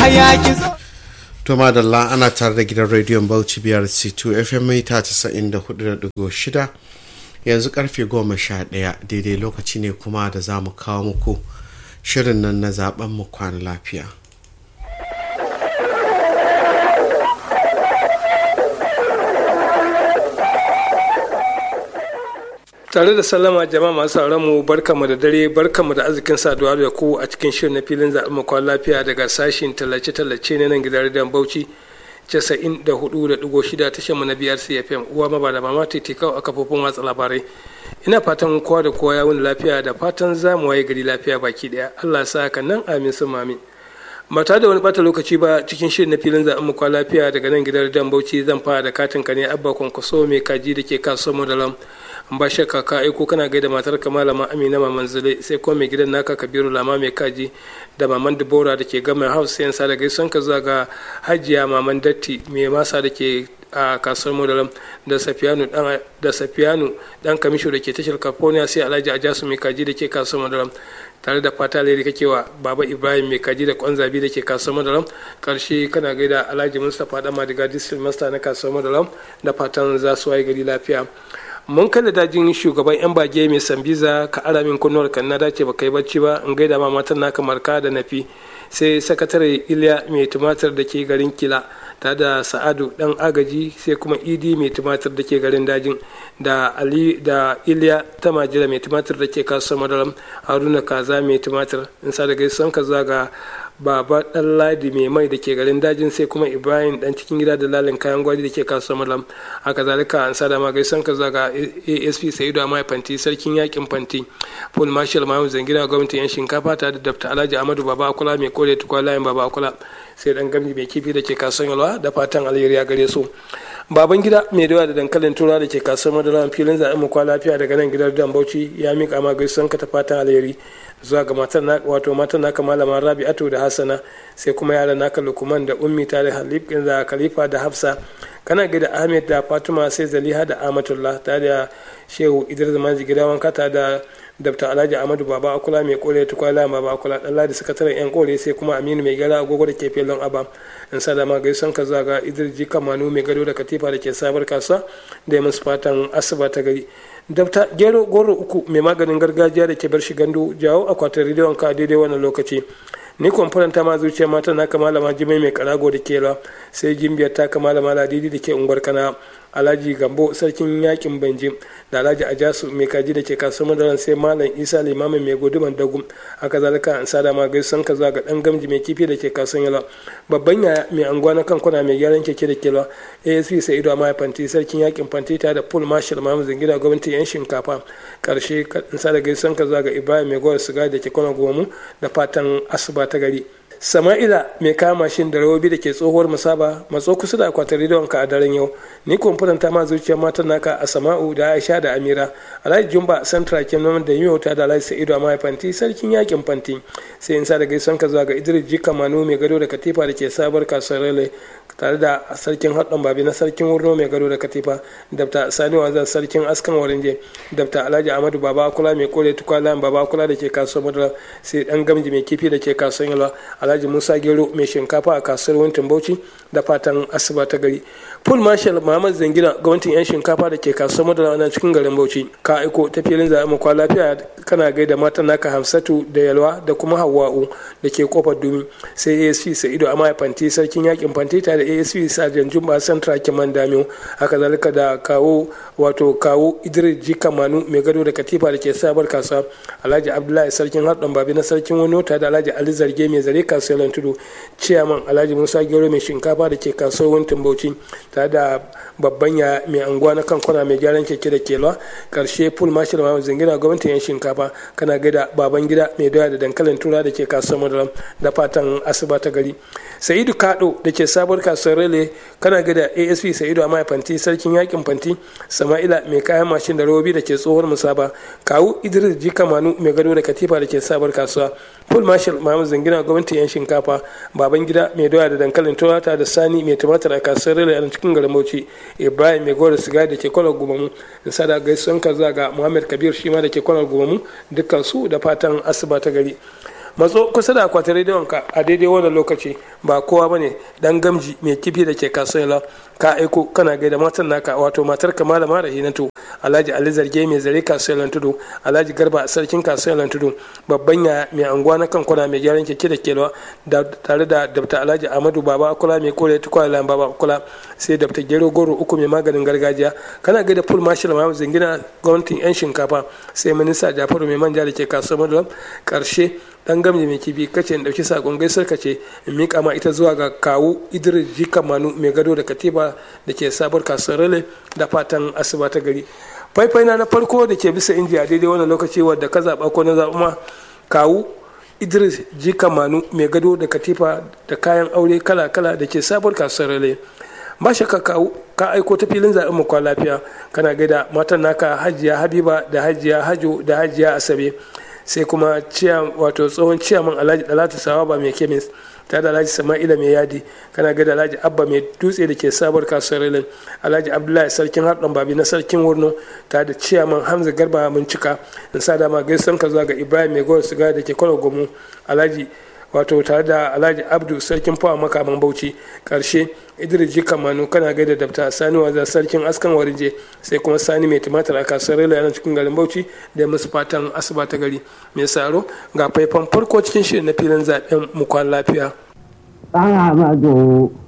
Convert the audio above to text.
yaya ki zo to madalla ana tare da gidan rediyon bauchi biyar c2 fm mita 94.6 yanzu karfe goma sha ɗaya daidai lokaci ne kuma da za mu kawo muku shirin nan na zaben mu kwana lafiya tare da sallama jama'a masu sauran mu barkamu da dare barkamu da arzikin saduwa da ku a cikin shirin na filin zaɓen makon lafiya daga sashin tallace-tallace na nan gidan rediyon bauchi 94.6 tashar mu na biyar cfm uwa maba da mama titikau a kafofin watsa labarai ina fatan kowa da kowa ya wuni lafiya da fatan za mu waye gari lafiya baki daya allah sa haka nan amin sun mamin ba tare da wani bata lokaci ba cikin shirin na filin zaɓen makon lafiya daga nan gidan rediyon bauchi zan fara da katin ka ne abba kwankwaso mai kaji da ke kasuwar modalam ba shakka ka aiko kana gaida matar ka malama amina maman zule sai kuma mai gidan naka kabiru lama mai kaji da maman dubora da ke gama house sayan sa da gaison ka zuwa ga hajiya maman datti mai masa da ke a kasuwar modalam da safiyanu dan da safiyanu dan kamisho da ke tashar california sai alhaji ajasu mai kaji da ke kasuwar modalam tare da fata lairi kake wa baba ibrahim mai kaji da kwanzabi da ke kasuwar madalam karshe kana gaida alhaji mustapha dama daga district master na kasuwar madalam da fatan za su waye gari lafiya mun kada dajin shugaban yan bage mai sambiza ka ara min kunnuwar kan na dace ba kai bacci ba in gaida ma matan naka marka da nafi sai sakatare iliya mai tumatir da ke garin kila ta da sa'adu dan agaji sai kuma idi mai tumatir da ke garin dajin da ali da iliya ta majira mai tumatir da ke kasuwar madaram haruna kaza mai tumatir in sa da gaisuwan ka zaga baba dan ladi mai mai da ke garin dajin sai kuma ibrahim dan cikin gida da lalin kayan gwari da ke kasuwar malam haka zalika an sada ma gaisan ka zaga asp sa'idu amai fanti sarkin yakin fanti paul marshal mahmud zangina gwamnatin yan shinkafa ta da dafta alhaji amadu baba akula mai kore tukwa layin baba akula sai dan gamji mai kifi da ke kasuwar yalwa da fatan alheri ya gare su baban gida mai dawa da dankalin tura da ke kasuwar madara filin zaɓen mu kwa lafiya daga nan gidan dan bauchi ya miƙa ma gaisan ka ta fatan alheri zuwa ga matan na wato matan naka malama rabi'atu da hassana sai kuma yaran naka lukuman da ummi tare halif da khalifa da hafsa kana gida ahmed da fatima sai zaliha da amatullah tare da shehu idris manji gida wanka tare da dabta alhaji amadu baba akula mai kore tukwala baba akula dan ladi sakataren yan kore sai kuma aminu mai gara agogo da ke felon aba in sa dama gaisan ka zaga idris jika manu mai gado da katifa da ke sabar kasuwa da ya musu fatan asuba ta gari dabta gero goro uku mai maganin gargajiya da ke bar shi gandu jawo akwatin rediyon ka daidai wannan lokaci ni kwamfuran ta ma zuciya mata na malama jimai mai karago da kela sai jimbiyar ta malama ladidi da ke unguwar kana alhaji gambo sarkin yakin banjim da alhaji ajasu mai kaji da ke kasuwar madaran sai malam isa limamin mai guduman dagum haka zalika an sada ma gaisan ka zuwa ga dan gamji mai kifi da ke kasuwar yala babban yaya mai anguwa na kan kuna mai gyaran keke da kela asp sai ido ma fanti sarkin yakin fanti ta da paul marshal mamu zangina gwamnati yan shinkafa karshe in sada gaisan ka zuwa ga ibrahim mai gwar siga da ke kwana gomu da fatan asuba ta gari sama'ila mai kama shin da rawobi da ke tsohuwar musaba matso kusa da akwatin rediyon ka a daren yau ni kwamfutan ta ma zuciyar matan naka a sama'u da aisha da amira alhaji jumba santra kenan da yi ta da alhaji sa'idu a mahaifanti sarkin yakin fanti sai in sa da gaison ka zuwa ga idris jika manu mai gado da katifa da ke sabar kasuwar rele tare da sarkin haɗin babi na sarkin wurno mai gado da katifa dabta sani wazan sarkin askan warinje dabta alhaji amadu baba akula mai kore tukwala baba akula da ke kasuwar madara sai dan gamji mai kifi da ke kasuwar yalwa alhaji musa gero mai shinkafa a kasuwar wintin bauchi da fatan asuba ta gari full marshal muhammad zangina gwamnatin yan shinkafa da ke kasuwar madara na cikin garin bauchi ka aiko ta filin zaɓen makwa lafiya kana gaida matan naka hamsatu da yalwa da kuma hawa'u da ke kofar dumi sai asp sa'ido amma fanti sarkin yakin fanti tare da asp sajan jumba santra kiman damiyo haka zalika da kawo wato kawo idris jika manu mai gado da katifa da ke sabar kasuwa alhaji abdullahi sarkin haɗin babi na sarkin wani wata da alhaji ali zarge mai zare kasuwar tudu ciyaman alhaji musa gero mai shinkafa da ke kasuwar wuntin bauchi tare da babban ya mai anguwa na kan kwana mai gyaran keke da kelwa karshe full marshal ma zingina gwamnatin yan shinkafa kana gaida baban gida mai doya da dankalin tura da ke kasuwar madaram da fatan asuba ta gari sa'idu kado da ke sabuwar kasuwar rele kana gaida asp sa'idu a fanti sarkin yakin fanti sama'ila mai kayan mashin da robobi da ke tsohuwar musaba kawu idris jika manu mai gado da katifa da ke sabuwar kasuwa full marshal mahamud zangina gwamnatin yan shinkafa baban gida mai doya da dankalin turata da sani mai tumatir a kasuwar rele a cikin garin bauchi ibrahim mai gora sigari da ke kwalar gumamu in sada gaisuwan ka zuwa ga muhammad kabir shi ma da ke kwalar gumamu dukkan su da fatan asuba ta gari matso kusa da akwatin rediyon ka a daidai wannan lokaci ba kowa ba ne dan gamji mai kifi da ke kasuwa ka aiko kana gaida matan naka wato matar ka malama rahinatu alhaji ali zarge mai zare kasuwar tudu alhaji garba sarkin kasuwar tudu babban ya mai anguwa na kan kwana mai gyaran keke da kelwa tare da dabta alhaji amadu baba kula mai kore tukwalan baba kula sai dabta gero goro uku mai maganin gargajiya kana gaida full marshal ma zingina gwamnatin yan shinkafa sai minista jafaru mai manja da ke kasuwar madulam karshe dan gamji mai kibi kace in dauki sakon gaisar kace in mika ma ita zuwa ga kawu idris jika manu mai gado da katiba da ke sabuwar kasuwar rale da fatan asuba ta gari faifai na na farko da ke bisa inji a daidai wannan lokaci wadda ka zaɓa ko na zaɓa ma kawu idris jika manu mai gado da katifa da kayan aure kala-kala da ke sabuwar kasuwar rale ba shakka kawu ka aiko ta filin zaɓen mu kwa lafiya kana gaida matan naka hajiya habiba da hajiya hajo da hajiya asabe sai kuma wato tsohon ciyaman alhaji dalatu sawaba mai kemis ta da alhaji sama'ila mai yadi kana ga da alhaji abba mai dutse da ke sabuwar kasuwar rilin alhaji abdullahi sarkin harɗon babi na sarkin wurno ta da ciyaman hamza garba mun cika in sa dama gaisan ka zuwa ga ibrahim mai gowar siga da ke kwalo gomu alhaji wato tare da alhaji abdu sarkin fawa makaman bauchi karshe idris jika manu kana gaida dabta sani waza sarkin askan warije sai kuma sani mai tumatir a kasuwar rila yana cikin garin bauchi da musu fatan asuba ta gari mai saro ga faifan farko cikin shirin na filin zaben mukwan lafiya.